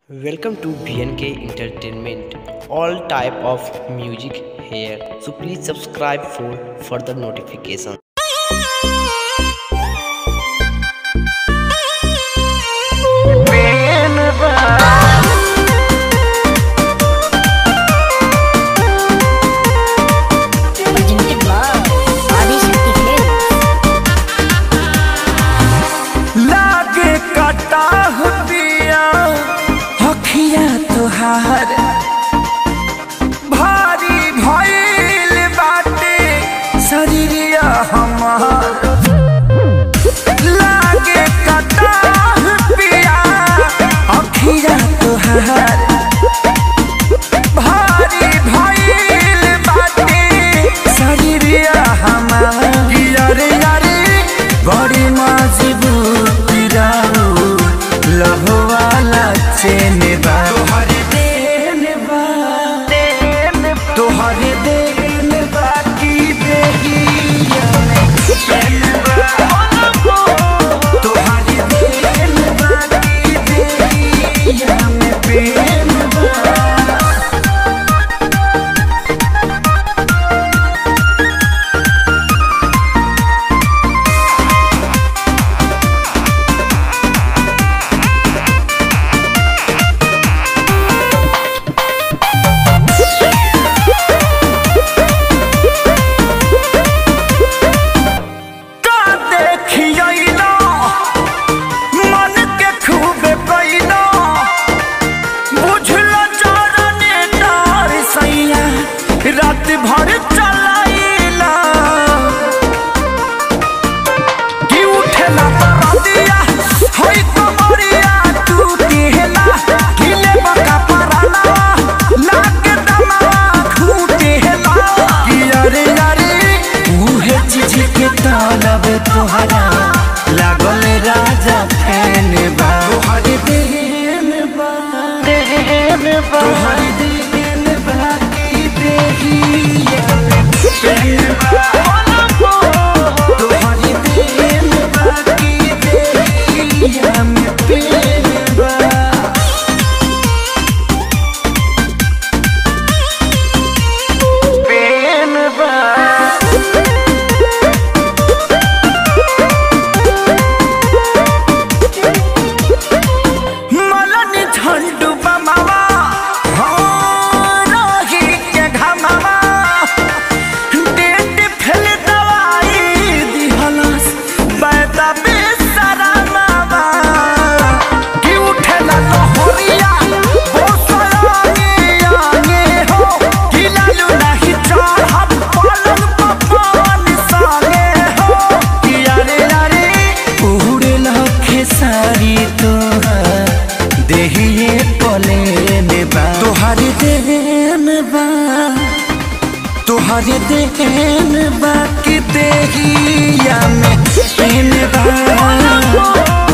Welcome to BNK Entertainment. All type of music here. So please subscribe for further notification. Presented by Adishakti Films. लागे कटा दिया हखिया तोहार भारी भइल बाटे शरीरिया हमार लागे कटा पिया हखिया तोहार भारी भइल बाटे शरीरिया हमार यारे यारे बड़ी मजबूत राऊ लभवाला चेन बा तोहरे देन बा तोहरे देन बा की बेगिया तोहरे देन बा की बेगिया में प्रेम बा का देखियैना मन के खूबे पैना बुझल चरने डार सैया रात भर चलाइला कि उठेला परदिया होई कमरिया टूटेला हिले बका पराला लागे दमवा खूटेला कि अरे अरे उहे चीज के तालब तोहरा लागल राजा फैन बा तोहरे देन बा देन बा तोहरे देन बा की देहिया फैन बा तोहरे देन बा की देहिया में प्रेम बा प्रेम बा मलनी झंडू बमावा हो रही के घमावा डेट फेल दवाई दिहलस बैदा बेसरामावा कि उठेला लहरिया हो सयाने आने हो कि लालू नाही चढ़ब पलंग पवन सागे हो कि अरे अरे उड़े लखे सारी तोहार देहिए पलेन बा तोहारी देन बा तोहारी देन बा कि देहिया में पेन बा